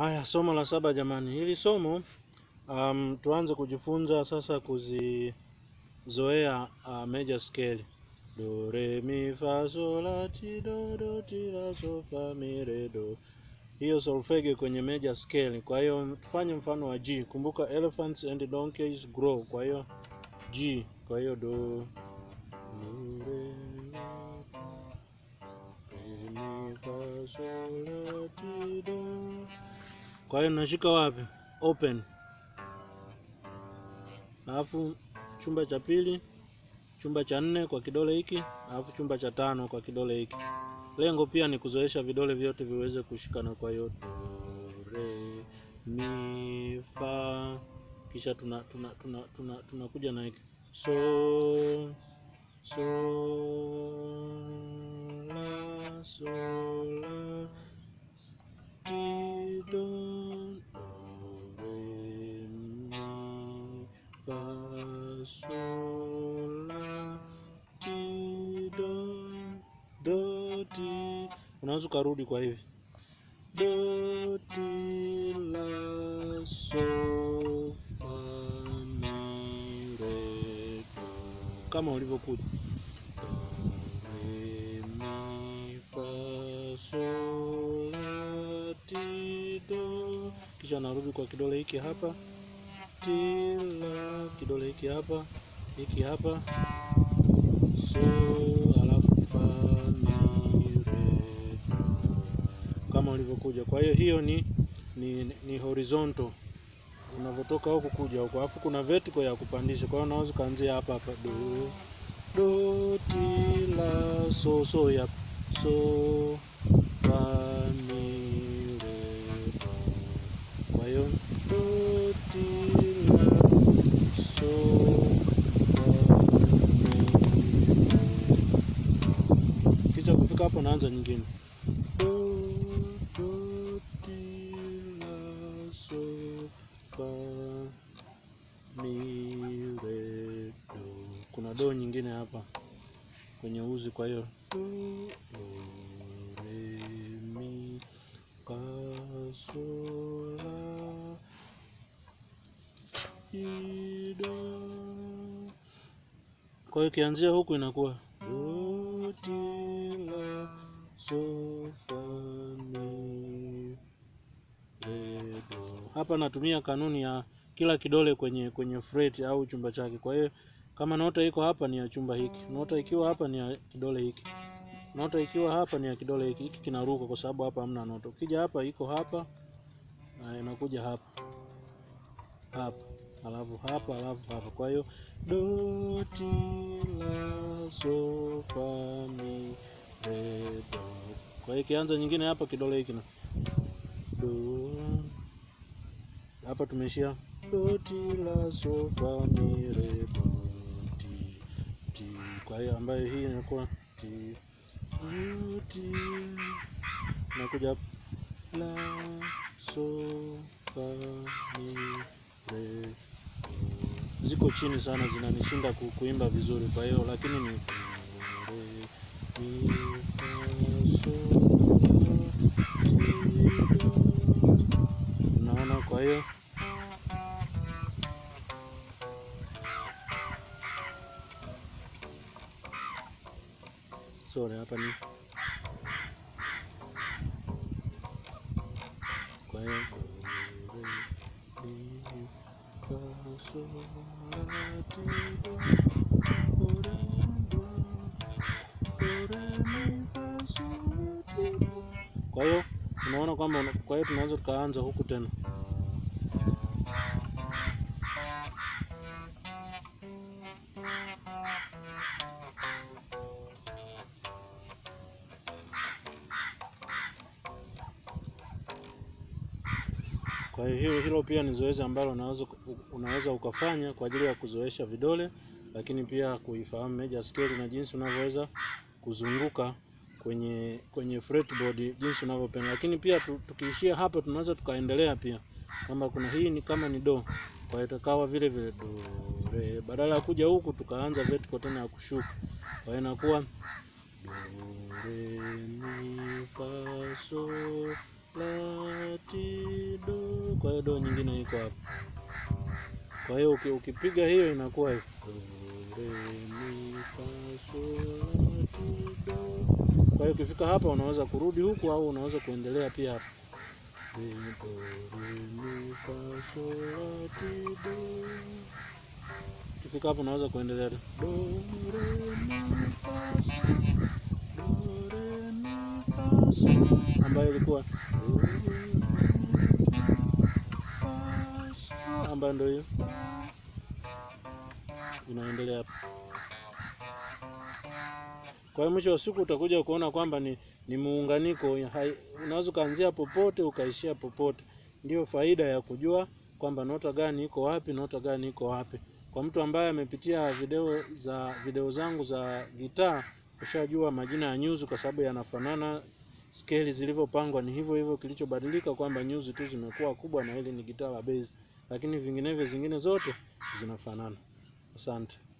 Haya, somo la saba jamani. Hili somo um, tuanze kujifunza sasa kuzizoea uh, major scale. Do re mi fa sol la ti do do ti la so fa mi re do. Hiyo solfege kwenye major scale. Kwa hiyo tufanye mfano wa G. Kumbuka elephants and donkeys grow. Kwa hiyo G. Kwa hiyo do do re mi re mi fa sol la ti do kwa hiyo nashika wapi? Open. Alafu chumba cha pili, chumba cha nne kwa kidole hiki, alafu chumba cha tano kwa kidole hiki. Lengo pia ni kuzoesha vidole vyote viweze kushikana. Kwa hiyo do, re, mi, fa, kisha tuna tuna tuna tuna tunakuja na hiki so so la so la ti do do re mi fa sol la ti do do ti unaweza ukarudi kwa hivi do ti la so fa mi re do kama ulivyokuja do re mi fa sol la ti do kisha narudi kwa kidole hiki hapa ti la kidole hiki hapa hiki hapa so alafu fa mi re do kama ulivyokuja. Kwa hiyo hiyo ni ni, ni horizontal unavyotoka huku kuja huku, alafu kuna vertical ya kupandisha. Kwa hiyo unaweza kuanzia hapa hapa do do ti la so so ya so fa mi re do. Kwa hiyo do ti la so fa mi re kisha kufika hapo naanza nyingine do do ti la so fa mi re do. Kuna do nyingine hapa kwenye uzi, kwa hiyo do do re mi fa sol la ti do. Kwa hiyo kianzia huku inakuwa do ti la so fa mi re do. Hapa natumia kanuni ya kila kidole kwenye kwenye fret au chumba chake. Kwa hiyo kama nota iko hapa ni ya chumba hiki, nota ikiwa hapa ni ya kidole hiki, nota ikiwa hapa ni ya kidole hiki. Hiki kinaruka kwa sababu hapa hamna nota. Ukija hapa iko hapa na inakuja hapa hapa, alafu hapa, alafu hapa. Kwa hiyo do ti la so fa mi re do. Kwa hiyo ikianza nyingine hapa kidole hiki na do hapa tumeishia do ti la so fa mi re do ti ti. Kwa hiyo ambayo hii inakuwa ti do ti nakuja hapa la so fa mi re do. Ziko chini sana, zinanishinda ku, kuimba vizuri. Kwa hiyo lakini ni do re mi fa so la ti do. Unaona, kwa hiyo sorry, hapa ni kwa hiyo do re mi fa sol la ti do do re do do re mi fa sol la ti do. Kwa hiyo unaona kwamba una- kwa hiyo tunaweza tukaanza huku tena Kwa hiyo hilo, hilo pia ni zoezi ambalo unaweza, unaweza ukafanya kwa ajili ya kuzoesha vidole, lakini pia kuifahamu major scale na jinsi unavyoweza kuzunguka kwenye kwenye fretboard jinsi unavyopenda. Lakini pia tu, tukiishia hapa tunaweza tukaendelea pia kwamba kuna hii ni kama ni do, kwa hiyo itakawa vile vile do re, badala ya kuja huku tukaanza vertical tena ya kushuka, kwa hiyo inakuwa do re mi fa sol la ti kwa hiyo do nyingine iko hapa. Kwa hiyo uki- ukipiga hiyo inakuwa hivi. Do, re, mi, fa, sol, la, ti, do. Kwa hiyo ukifika hapa unaweza kurudi huku au unaweza kuendelea pia hapa. Re, do, re, mi, fa, sol, la, ti, do. Ukifika hapo unaweza kuendelea tu. Do, re, mi, fa, sol. Do, re, mi, fa, sol. Ambayo ilikuwa do, re, mi, fa, sol. ambayo ndio hiyo inaendelea hapa. Kwa hiyo mwisho wa siku utakuja kuona kwamba ni, ni muunganiko. hai- Unaweza ukaanzia popote ukaishia popote. Ndio faida ya kujua kwamba nota gani iko wapi, nota gani iko wapi. Kwa mtu ambaye amepitia video za video zangu za gitaa, ushajua majina ya nyuzi kwa sababu yanafanana, skeli zilivyopangwa ni hivyo hivyo. Kilichobadilika kwamba nyuzi tu zimekuwa kubwa na hili ni gitaa la bass, lakini vinginevyo zingine zote zinafanana. Asante.